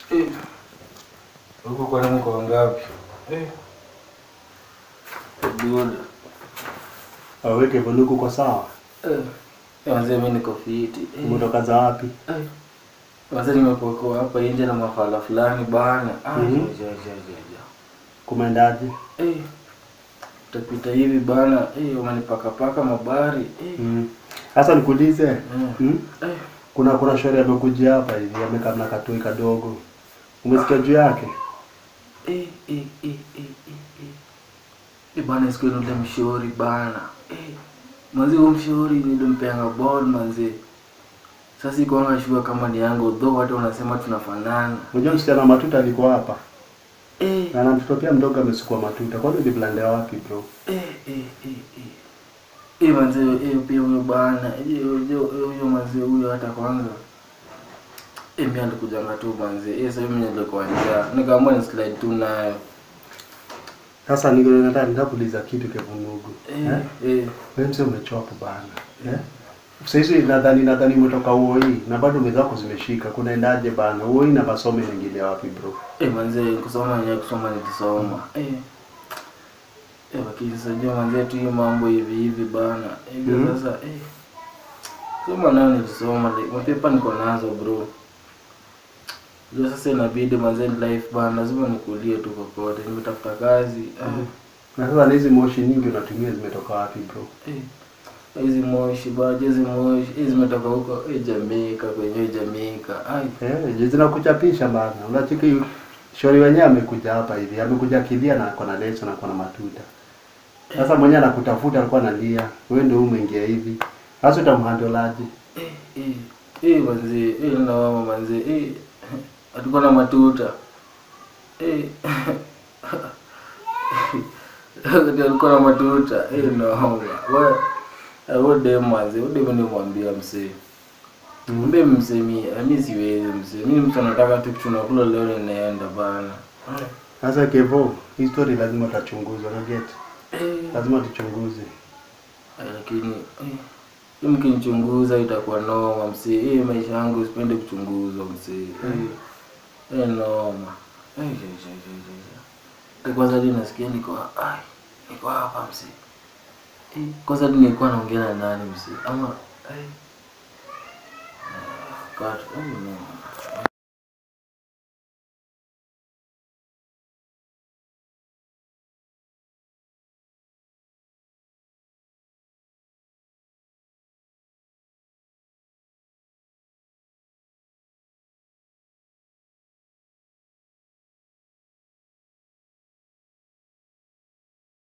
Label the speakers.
Speaker 1: Eh. Huko kwa nini kwa ngapi? Eh. Good.
Speaker 2: Aweke vuluku kwa sawa.
Speaker 1: Eh. Eh, Wazee mimi niko fiti. Eh.
Speaker 2: Umetoka za wapi?
Speaker 1: Eh. Wazee nimepokoa hapa nje na mafala fulani bana. Ah,
Speaker 2: Mhm.
Speaker 1: ja, ja, ja, ja.
Speaker 2: Kumeendaje?
Speaker 1: Eh. Utapita hivi bana. Eh, umenipaka paka mabari. Eh.
Speaker 2: Mm. Sasa nikuulize.
Speaker 1: Mm.
Speaker 2: Mm?
Speaker 1: Eh.
Speaker 2: Kuna kuna shauri amekuja hapa hivi amekaa na katoi kadogo. Umesikia juu yake?
Speaker 1: Eh, eh, eh, eh, eh, eh. Eh, bana siku ile ule mshauri bana. Eh. Manzi huyo mshauri nilimpeanga ball manzi. Sasa iko anga shua kama ni yangu though watu wanasema tunafanana.
Speaker 2: Unajua msichana wa matuta alikuwa hapa.
Speaker 1: Eh,
Speaker 2: Na na mtoto pia mdogo amesukua matuta. Kwani ni blanda ya wapi bro?
Speaker 1: eh, eh, eh, eh. Eh, manzi eh pia huyo bana. Eh, huyo huyo manzi huyo hata kwanza. Eh, mimi alikujanga tu manzi. Eh, sasa mimi nilikuwa njaa. Nikaamua ni slide tu nayo.
Speaker 2: Sasa niko nataka nitakuuliza kitu kevunugu.
Speaker 1: Eh,
Speaker 2: Eh?
Speaker 1: eh.
Speaker 2: Wewe mzee umechoka bana. Eh? Sasa hizi nadhani nadhani umetoka uoi na bado meza zako zimeshika. Kunaendaje bana? Uoi na masome mengine wapi bro?
Speaker 1: Eh, manze kusoma yenyewe kusoma nilisoma. Eh. Eh, lakini sasa jua manze tu hiyo mambo hivi hivi bana. Eh,
Speaker 2: Mhm.
Speaker 1: sasa eh. Soma nayo nilisoma, like, mapepa niko nazo bro. Jua sasa inabidi manze ni life bana, lazima nikulie tu kokote. Nimetafuta kazi. Ah,
Speaker 2: Na sasa na hizi moshi nyingi unatumia zimetoka wapi bro?
Speaker 1: eh. Hizi moshi baje hizi moshi hizi zimetoka huko eh, Jamaica kwenye Jamaica. Ai.
Speaker 2: Eh, je zinakuchapisha bana. Unachiki shauri wenyewe amekuja hapa hivi. Amekuja kilia na ako na leso na ako na matuta. Sasa mwenyewe anakutafuta alikuwa analia. Wewe ndio umeingia hivi. Sasa utamhandolaje?
Speaker 1: Eh, eh, eh, manze, eh, naoma manze, eh, atakuwa na matuta. Eh, Wakati alikuwa na matuta, eh, naoma. We, eh, huyo dem manze, huyo dem nimwambia msee. Mwambie msee mimi, mimi siwezi msee. Mimi mtu anataka tu kitu nakula leo ninaenda bana.
Speaker 2: Sasa Kevo, hii story lazima utachunguzwa na get.
Speaker 1: Eh,
Speaker 2: Lazima tuchunguze.
Speaker 1: eh, lakini eh, hii mkinichunguza itakuwa noma msee. Eh, maisha yangu sipende kuchunguzwa msee. Eh, eh, noma. Eh, je, je, je, je, je. Eh, Kwanza hadi nasikia niko ai, niko hapa msee. Eh, kwanza hadi nilikuwa naongea na nani msee? Ama eh. Ah, God, oh no.